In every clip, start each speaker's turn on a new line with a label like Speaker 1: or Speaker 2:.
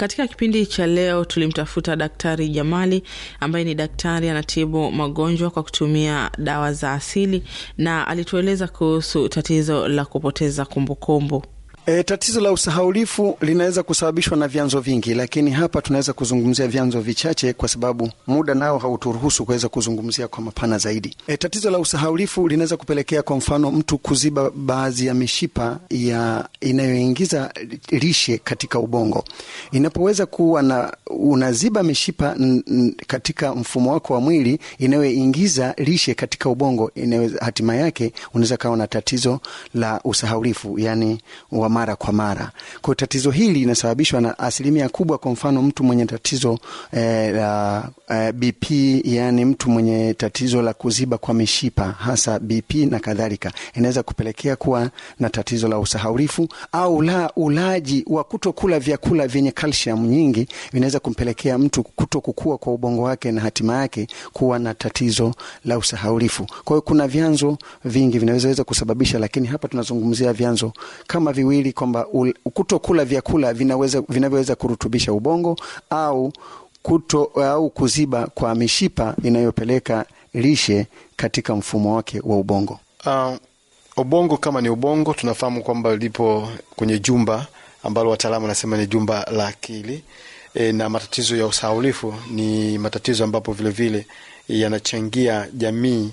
Speaker 1: katika kipindi cha leo tulimtafuta Daktari Jamali ambaye ni daktari anatibu magonjwa kwa kutumia dawa za asili, na alitueleza kuhusu tatizo la kupoteza kumbukumbu kumbu.
Speaker 2: E, tatizo la usahaulifu linaweza kusababishwa na vyanzo vingi, lakini hapa tunaweza kuzungumzia vyanzo vichache kwa sababu muda nao hauturuhusu kuweza kuzungumzia kwa mapana zaidi. E, tatizo la usahaulifu linaweza kupelekea kwa mfano mtu kuziba baadhi ya mishipa ya inayoingiza lishe katika ubongo. Inapoweza kuwa na unaziba mishipa n, n, katika mfumo wako wa mwili inayoingiza lishe katika ubongo, hatima yake unaweza kawa na tatizo la usahaulifu yani wa mara kwa mara. Kwa hiyo tatizo hili linasababishwa na asilimia kubwa, kwa mfano mtu mwenye tatizo eh, la eh, BP, yani mtu mwenye tatizo la kuziba kwa mishipa hasa BP na kadhalika, inaweza kupelekea kuwa na tatizo la usahaulifu, au la ulaji wa kutokula vyakula vyenye calcium nyingi vinaweza kumpelekea mtu kuto kukua kwa ubongo wake na hatima yake kuwa na tatizo la usahaulifu. Kwa hiyo kuna vyanzo vingi vinaweza kusababisha, lakini hapa tunazungumzia vyanzo kama viwili kwamba kutokula vyakula vinaweza vinavyoweza kurutubisha ubongo au kuto au kuziba kwa mishipa inayopeleka lishe katika mfumo wake wa ubongo.
Speaker 3: Uh, ubongo kama ni ubongo, tunafahamu kwamba lipo kwenye jumba ambalo wataalamu wanasema ni jumba la akili e, na matatizo ya usahaulifu ni matatizo ambapo vilevile yanachangia jamii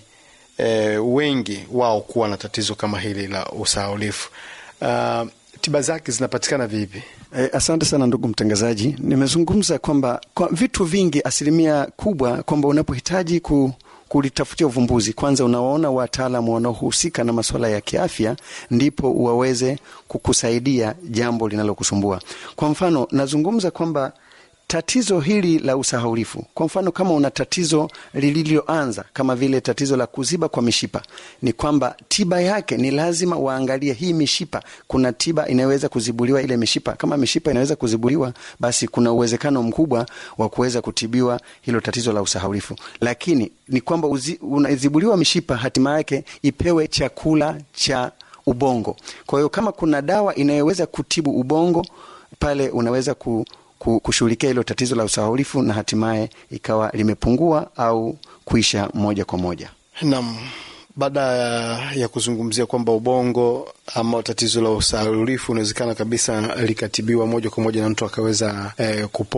Speaker 3: e, wengi wao kuwa na tatizo kama hili la usahaulifu. Uh, tiba zake zinapatikana vipi?
Speaker 2: Eh, asante sana ndugu mtangazaji. Nimezungumza kwamba kwa vitu vingi, asilimia kubwa kwamba unapohitaji ku kulitafutia uvumbuzi, kwanza unawaona wataalamu wanaohusika na masuala ya kiafya, ndipo waweze kukusaidia jambo linalokusumbua. Kwa mfano, nazungumza kwamba tatizo hili la usahaulifu, kwa mfano, kama una tatizo lililoanza kama vile tatizo la kuziba kwa mishipa, ni kwamba tiba yake ni lazima waangalie hii mishipa. Kuna tiba inayoweza kuzibuliwa ile mishipa. Kama mishipa inaweza kuzibuliwa, basi kuna uwezekano mkubwa wa kuweza kutibiwa hilo tatizo la usahaulifu. Lakini ni kwamba unazibuliwa mishipa, hatima yake ipewe chakula cha ubongo. Kwa hiyo kama kuna dawa inayoweza kutibu ubongo, pale unaweza ku kushughulikia hilo tatizo la usahaulifu na hatimaye ikawa limepungua au kuisha moja kwa moja.
Speaker 3: Naam, baada ya kuzungumzia kwamba ubongo ama tatizo la usahaulifu unawezekana kabisa likatibiwa moja kwa moja na mtu akaweza eh, kupona